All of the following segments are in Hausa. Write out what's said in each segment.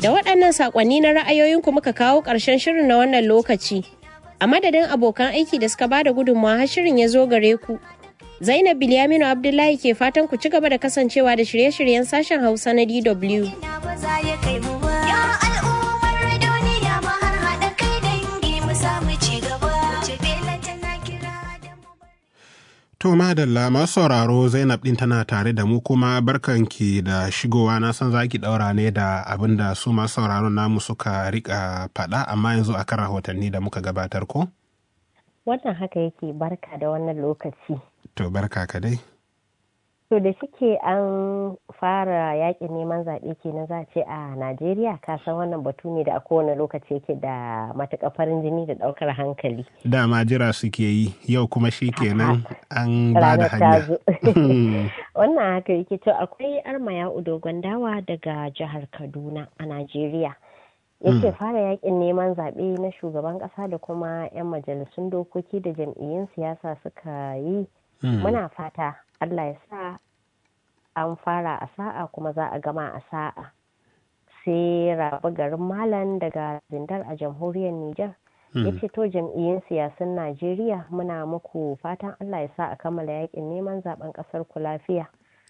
Da waɗannan saƙonni na ra'ayoyinku muka kawo ƙarshen shirin na wannan lokaci. A madadin abokan aiki da suka bada gudunmawa har shirin ya zo gare ku. Zainab Bilyaminu Abdullahi ke fatan ku ci gaba da kasancewa da shirye-shiryen sashen Hausa na DW. To madalla masu sauraro Zainab ɗin tana tare da mu kuma barkanki da shigowa na san zaki ɗaura ne da abin da su masu sauraro namu suka rika faɗa amma yanzu akan rahotanni da muka gabatar ko? Wannan haka yake barka da wannan lokaci. To barka ka dai. To da shike an fara yakin neman zaɓe kenan za a ce a Najeriya kasan wannan batu ne da a kowane lokaci yake da matuƙar farin jini da ɗaukar hankali. Dama jira suke yi yau kuma shi kenan an ba da hanya. Wannan haka yake to akwai armaya dogon dawa daga jihar Kaduna a Najeriya. yake fara yakin neman zaɓe na shugaban ƙasa da kuma 'yan majalisun dokoki da jam'iyyun siyasa suka yi muna fata allah ya sa an fara a sa'a kuma za a gama a sa'a sai rabu garin malam daga zindar a jamhuriyar niger ya ce to jam'iyyun siyasun najeriya muna muku fatan allah ya sa a kammala yakin neman zaben ƙasar ku lafiya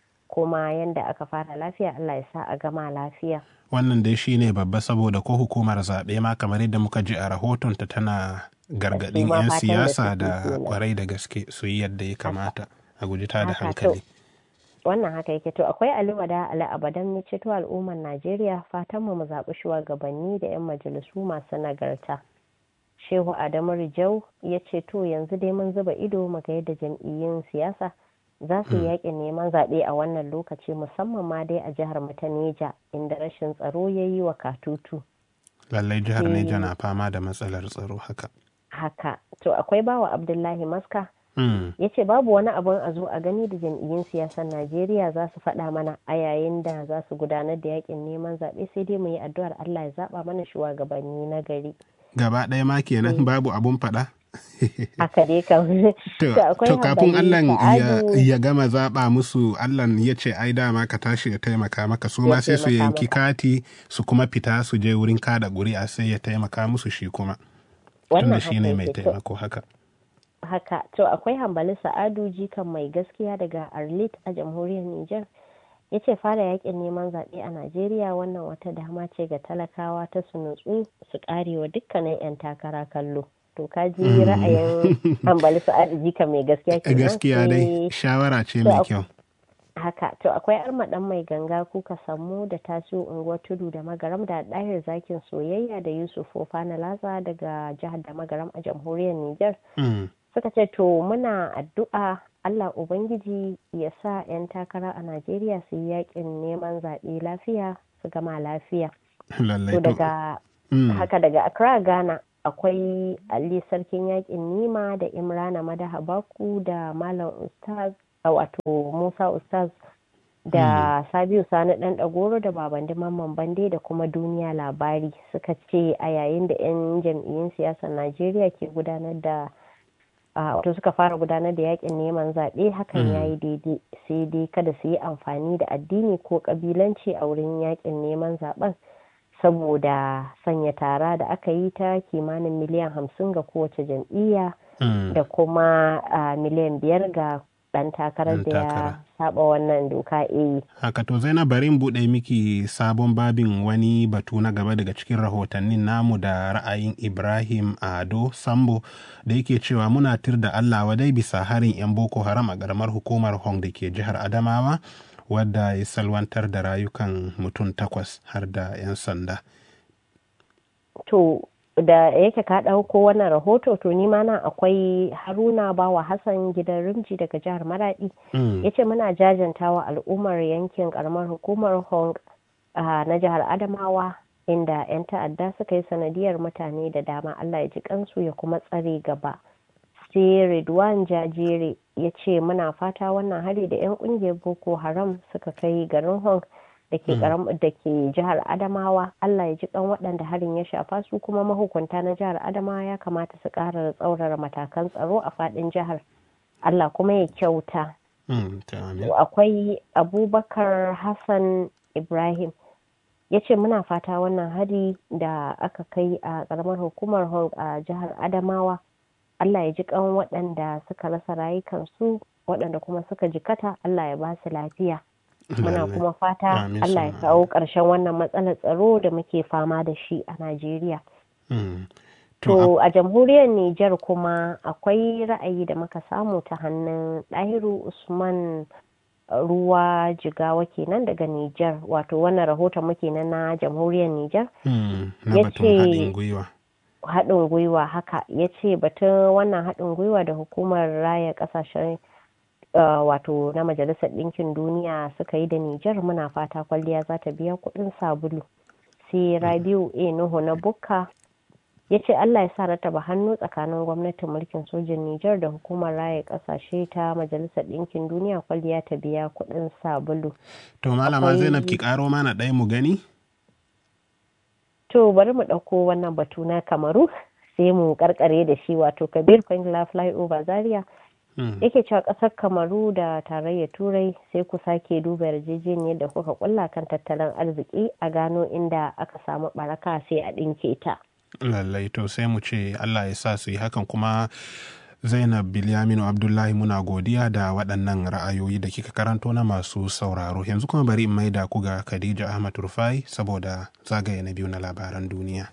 kuma yadda aka fara lafiya allah ya sa a gama lafiya wannan dai shi ne babba saboda ko hukumar zaɓe ma kamar yadda muka ji a rahotonta tana gargaɗin 'yan siyasa da kwarai da gaske su yi yadda ya kamata a guji ta da hankali. wannan haka yake to akwai aliwada ali abadan ya ceto al'ummar najeriya fatan mu zaɓi shugabanni da 'yan majalisu masu nagarta shehu adamu rijau ya ce to yanzu dai mun zuba ido mu ga yadda jam'iyyun siyasa za su yi yakin neman zaɓe a wannan lokaci musamman ma dai a jihar mu ta Neja inda rashin tsaro ya yi wa katutu. Lallai jihar Neja na fama da matsalar tsaro haka. Haka, to akwai bawa Abdullahi Maska. Ya ce babu wani abun a zo a gani da jam'iyyun siyasar Najeriya za su faɗa mana a yayin da za su gudanar da yakin neman zaɓe sai dai mu yi addu'ar Allah ya zaɓa mana shugabanni na gari. Gaba ɗaya ma kenan babu abun faɗa? haka dai kam to kafin Allah ya gama zaba musu Allah ya ce ai dama ka tashi ya taimaka maka su ma sai su yanki kati su kuma fita su je wurin kada ƙuri'a sai ya taimaka musu shi kuma tunda shi ne mai taimako haka haka to akwai hambali sa'adu jikan mai gaskiya daga arlit a jamhuriyar niger ya ce fara yakin neman zaɓe a najeriya wannan wata dama ce ga talakawa ta su nutsu su karewa dukkanin 'yan takara kallo to ka ji ra'ayin hambali sa'adu jika mai gaskiya kenan gaskiya dai shawara ce mai kyau haka to akwai armaɗan mai ganga kuka samu da taso unguwar tudu da magaram da ɗahir zakin soyayya da yusuf fofana latsa daga jihar da magaram a jamhuriyar niger suka ce to muna addu'a allah ubangiji ya sa 'yan takara a najeriya su yi yakin neman zaɓe lafiya su gama lafiya to daga haka daga accra ghana akwai ali sarkin yakin nima da imrana madaha baku da malam ustaz wato musa ustaz da sabiu sani dan dagoro da babandi mamman bande da kuma duniya labari suka ce a yayin da 'yan jam'iyyun siyasar najeriya ke gudanar da wato suka fara gudanar da yakin neman zaɓe hakan ya yi daidai sai dai kada su yi amfani da addini ko ƙabilanci a wurin yakin neman zaben saboda sanya tara da aka yi ta kimanin miliyan hamsin ga kowace jam'iyya da kuma miliyan biyar ga dan takarar da ya saba wannan doka eh haka to zainab bari in buɗe miki sabon babin wani batu na gaba daga cikin rahotannin namu da ra'ayin ibrahim ado sambo da yake cewa muna tir da allah wadai bisa harin yan boko haram a ƙaramar hukumar hong da ke jihar adamawa wadda ya salwantar da rayukan mutum takwas har da 'yan sanda. To, da yake ka ɗauko wannan rahoto to ni ma nan akwai haruna bawa hassan gidan rimji daga jihar maradi ya ce muna jajantawa al'ummar yankin karamar hukumar hong na jihar adamawa inda 'yan ta'adda suka yi sanadiyar mutane da dama allah ya ji kansu ya kuma tsare gaba sai Ridwan Jajere ya ce muna fata wannan hari da 'yan kungiyar Boko Haram suka kai garin Hong da ke da ke jihar Adamawa Allah ya ji kan waɗanda harin ya shafa su kuma mahukunta na jihar Adamawa ya kamata su ƙara tsaurara matakan tsaro a faɗin jihar Allah kuma ya kyauta. Akwai Abubakar Hassan Ibrahim ya ce muna fata wannan hari da aka kai a ƙaramar hukumar hong a jihar adamawa allah ya ji kan waɗanda suka rasa rayukansu waɗanda kuma suka jikata allah ya ba su lafiya muna kuma fata allah ya kawo ƙarshen wannan matsalar tsaro da muke fama da shi a najeriya to a jamhuriyar niger kuma akwai ra'ayi da muka samu ta hannun ɗahiru usman ruwa jigawa kenan daga Nijar wato wannan rahoton muke na na jamhuriyar Nijar ya ce haɗin gwiwa haka ya ce batun wannan haɗin gwiwa da hukumar raya ƙasashen wato na majalisar ɗinkin duniya suka yi da Nijar muna fata kwalliya za ta biya kuɗin sabulu sai Rabiu A Nuhu na Bukka ya ce Allah ya sa rataba hannu tsakanin gwamnatin mulkin sojin Nijar da hukumar raya kasashe ta Majalisar Ɗinkin Duniya kwalliya ta biya kuɗin sabulu. To malama Zainab ki karo mana ɗaya mu gani? To bari mu ɗauko wannan batu na Kamaru sai mu karkare da shi wato Kabir Kwangila Flyover Zaria. Yake cewa ƙasar Kamaru da tarayyar Turai sai ku sake duba yarjejeniyar da kuka kulla kan tattalin arziki a gano inda aka samu baraka sai a ɗinke ta. lallai to sai mu ce allah ya sa su yi hakan kuma zainab bilyaminu abdullahi muna godiya da waɗannan ra'ayoyi da kika karanto na masu sauraro yanzu kuma bari in maida ku ga khadija ahmad rufai saboda zagaye na biyu na labaran duniya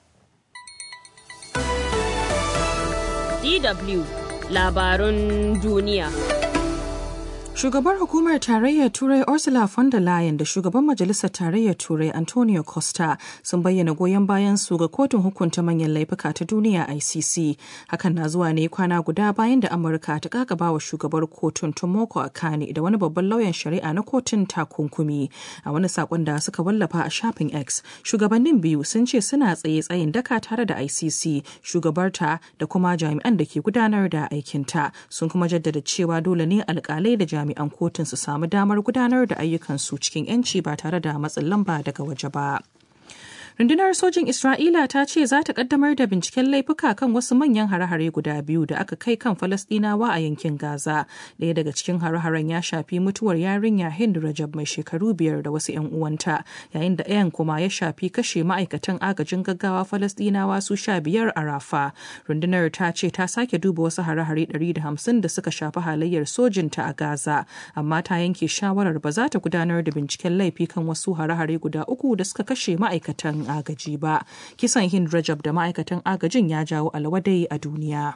dw labarun duniya Shugabar hukumar tarayyar Turai Ursula von der Leyen da shugaban majalisar tarayyar Turai Antonio Costa sun bayyana goyon bayan su ga kotun hukunta manyan laifuka ta duniya ICC. Hakan na zuwa ne kwana guda bayan da Amurka ta kakaba wa shugabar kotun Tomoko Akane da wani babban lauyan shari'a na kotun takunkumi. A wani sakon da suka wallafa a shafin X, shugabannin biyu sun ce suna tsaye tsayin daka tare da ICC, shugabarta da kuma jami'an da ke gudanar da aikinta. Sun kuma jaddada cewa dole ne alkalai da jami'an jami'an kotun su samu damar gudanar da ayyukansu cikin 'yanci ba tare da matsin lamba daga waje ba. Rundunar sojin Isra'ila ta ce za ta kaddamar da binciken laifuka kan wasu manyan hare-hare guda biyu da aka kai kan Falasɗinawa a yankin Gaza. Ɗaya daga cikin hare-haren ya shafi mutuwar yarinya Hind Rajab mai shekaru biyar da wasu 'yan uwanta, yayin da ɗayan kuma ya shafi kashe ma'aikatan agajin gaggawa Falasɗinawa su sha biyar a Rafa. Rundunar ta ce ta sake duba wasu hare-hare ɗari da hamsin da suka shafi halayyar sojinta a Gaza, amma ta yanke shawarar ba za ta gudanar da binciken laifi kan wasu hare-hare guda uku da suka kashe ma'aikatan agaji ba kisan hind rajab da ma'aikatan agajin ya jawo alwadai a duniya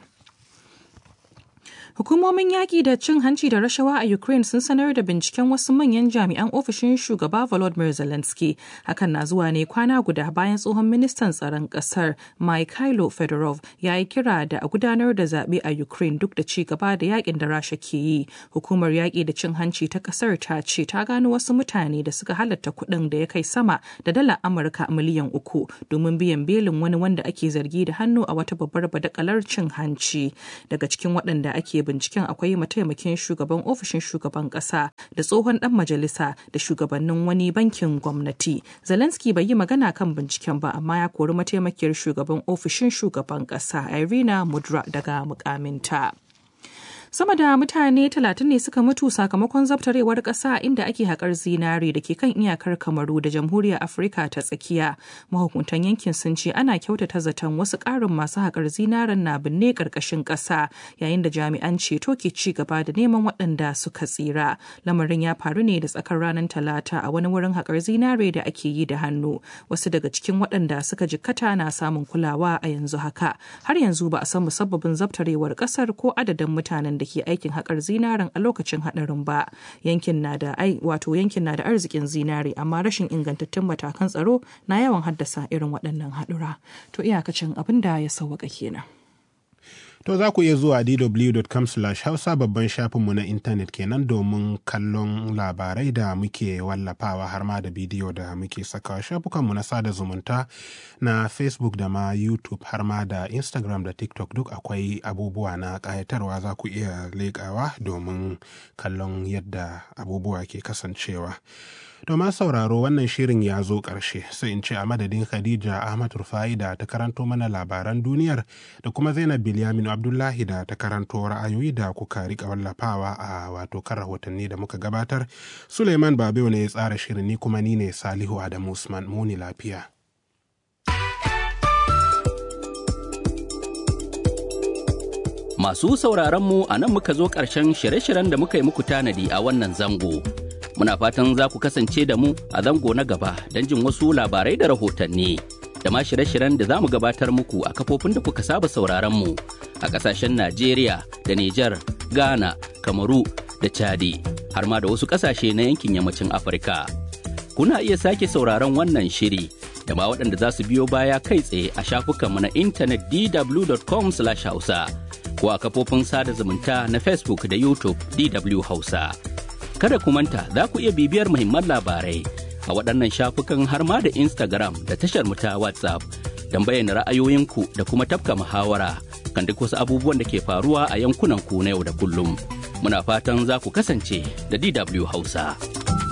Hukumomin yaƙi da cin hanci da rashawa a Ukraine sun sanar da binciken wasu manyan jami'an ofishin shugaba Volodymyr Zelensky. Hakan na zuwa ne kwana guda bayan tsohon ministan tsaron ƙasar Mikhailo Fedorov ya yi kira da a gudanar da zaɓe a Ukraine duk da ci gaba da yaƙin da Rasha ke yi. Hukumar yaƙi da cin hanci ta ƙasar ta ce ta gano wasu mutane da suka halatta kuɗin da ya kai sama da dala Amurka miliyan uku domin biyan belin wani wanda ake zargi da hannu a wata babbar badakalar cin hanci. Daga cikin waɗanda ake binciken akwai mataimakin shugaban ofishin shugaban kasa da tsohon dan majalisa da shugabannin wani bankin gwamnati zelensky bai yi magana kan binciken ba amma ya kori mataimakiyar shugaban ofishin shugaban kasa irina mudra daga mukaminta. sama da mutane talatin ne suka mutu sakamakon zabtarewar ƙasa inda ake haƙar zinare da ke kan iyakar kamaru da jamhuriyar afirka ta tsakiya mahukuntan yankin sun ce ana kyautata zaton wasu ƙarin masu haƙar zinaren na binne ƙarƙashin ƙasa yayin da jami'an ceto ke ci gaba da neman waɗanda suka tsira lamarin ya faru ne da tsakar ranar talata a wani wurin haƙar zinare da ake yi da hannu wasu daga cikin waɗanda suka jikkata na samun kulawa a yanzu haka har yanzu ba a san musabbabin zabtarewar ƙasar ko adadin mutanen da ke aikin haƙar zinaren a lokacin haɗarin ba yankin na da ai wato yankin na da arzikin zinare amma rashin ingantattun matakan tsaro na yawan haddasa irin waɗannan haɗura to iyakacin abin da ya sauwaka kenan To za ku iya zuwa dw.com hausa babban shafinmu na intanet kenan domin kallon labarai da muke wallafawa har ma da bidiyo da muke sakawa shafukanmu na sada zumunta na Facebook da ma YouTube har ma da Instagram da TikTok duk akwai abubuwa na ƙayatarwa za ku iya leƙawa domin kallon yadda abubuwa ke kasancewa. Domin sauraro wannan shirin ya zo ƙarshe sai in ce a madadin Khadija Ahmad Rufai da ta karanto mana labaran duniyar da kuma Zainab Bilyamin Abdullahi da ta karanto ra'ayoyi da kuka rika wallafawa a wato kan rahotanni da muka gabatar. Suleiman Babewa ne ya tsara shirin ni kuma ni ne Salihu Adamu Usman muni lafiya. Masu sauraron mu a nan muka zo ƙarshen shirye-shiryen da muka yi muku tanadi a wannan zango. Muna fatan za ku kasance da mu a zango na gaba don jin wasu labarai da rahotanni. Da ma shirye-shiryen da za mu gabatar muku a kafofin da kuka saba sauraron mu a ƙasashen Najeriya da Nijar, Ghana, Kamaru da Chadi, har ma da wasu ƙasashe na yankin yammacin Afirka. Kuna iya sake sauraron wannan shiri da ma waɗanda za su biyo baya kai tsaye a shafukanmu na intanet dw.com/hausa. ko a kafofin sada zumunta na Facebook da YouTube DW Hausa. Kada ku manta za ku iya bibiyar muhimman labarai a waɗannan shafukan har ma da Instagram da tashar mu ta WhatsApp don bayyana ra'ayoyinku da kuma tafka muhawara kan duk wasu abubuwan da ke faruwa a yankunan ku na yau da kullum. Muna fatan za ku kasance da DW Hausa.